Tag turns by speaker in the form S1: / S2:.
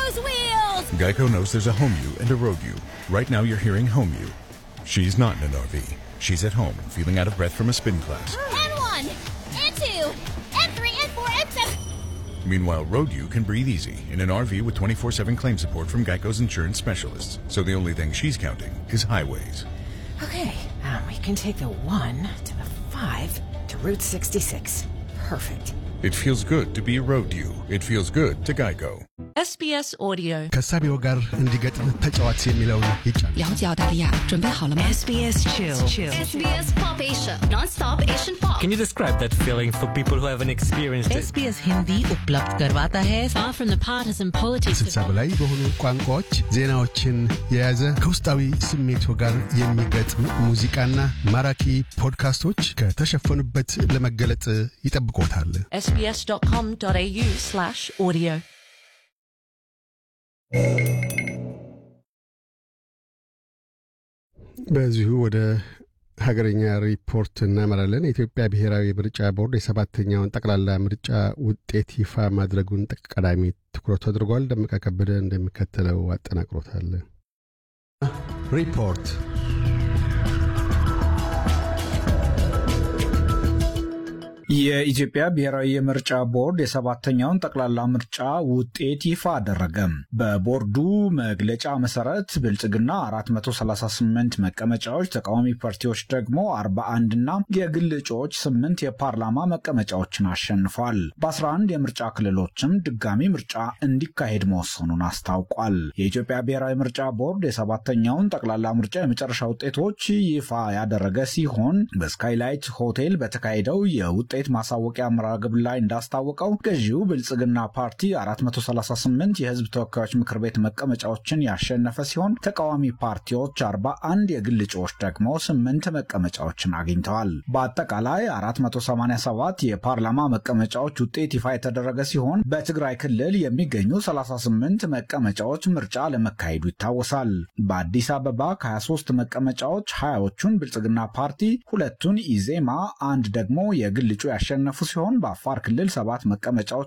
S1: Geico's wheels!
S2: Geico knows there's a home you and a road you. Right now you're hearing home you. She's not in an RV. She's at home, feeling out of breath from a spin class.
S1: N1, N2, N3, N4, N7.
S2: Meanwhile, road you can breathe easy in an RV with 24-7 claim support from Geico's insurance specialists. So the only thing she's counting is highways.
S3: Okay, um, we can take the 1 to the 5 to Route 66. Perfect.
S2: It feels good to be a road you. It feels good to Geico.
S4: SBS Audio
S5: ከሳቢው ጋር እንዲገጥም ተጫዋች የሚለውን ይጫን
S6: 了解澳大利亚，准备好了吗？
S3: SBS Chill.
S1: SBS Pop Asia, non-stop Asian pop.
S7: Can you describe that feeling for people who haven't experienced it?
S6: SBS Hindi उपलब्ध करवाता है
S4: Far from the partisan politics
S5: ስልሳ በላይ በሆኑ ቋንቋዎች ዜናዎችን የያዘ ከውስጣዊ ስሜቱ ጋር የሚገጥም ሙዚቃና ማራኪ ፖድካስቶች ከተሸፈኑበት ለመገለጥ ይጠብቆታል።
S4: sbs.com.au slash audio
S5: በዚሁ ወደ ሀገረኛ ሪፖርት እናመራለን። የኢትዮጵያ ብሔራዊ ምርጫ ቦርድ የሰባተኛውን ጠቅላላ ምርጫ ውጤት ይፋ ማድረጉን ቀዳሚ ትኩረቱ አድርጓል። ደመቀ ከበደ እንደሚከተለው አጠናቅሮታል። ሪፖርት
S8: የኢትዮጵያ ብሔራዊ የምርጫ ቦርድ የሰባተኛውን ጠቅላላ ምርጫ ውጤት ይፋ አደረገ። በቦርዱ መግለጫ መሰረት ብልጽግና 438 መቀመጫዎች፣ ተቃዋሚ ፓርቲዎች ደግሞ 41 እና የግል እጩዎች 8 የፓርላማ መቀመጫዎችን አሸንፏል። በ11 የምርጫ ክልሎችም ድጋሚ ምርጫ እንዲካሄድ መወሰኑን አስታውቋል። የኢትዮጵያ ብሔራዊ ምርጫ ቦርድ የሰባተኛውን ጠቅላላ ምርጫ የመጨረሻ ውጤቶች ይፋ ያደረገ ሲሆን በስካይላይት ሆቴል በተካሄደው የውጤት ማሳወቂያ መርሃ ግብር ላይ እንዳስታወቀው ገዢው ብልጽግና ፓርቲ 438 የህዝብ ተወካዮች ምክር ቤት መቀመጫዎችን ያሸነፈ ሲሆን ተቃዋሚ ፓርቲዎች 41፣ የግል እጩዎች ደግሞ 8 መቀመጫዎችን አግኝተዋል። በአጠቃላይ 487 የፓርላማ መቀመጫዎች ውጤት ይፋ የተደረገ ሲሆን በትግራይ ክልል የሚገኙ 38 መቀመጫዎች ምርጫ ለመካሄዱ ይታወሳል። በአዲስ አበባ ከ23 መቀመጫዎች 20ዎቹን ብልጽግና ፓርቲ፣ ሁለቱን ኢዜማ፣ አንድ ደግሞ የግል እጩ ያሸነፉ ሲሆን በአፋር ክልል ሰባት መቀመጫዎች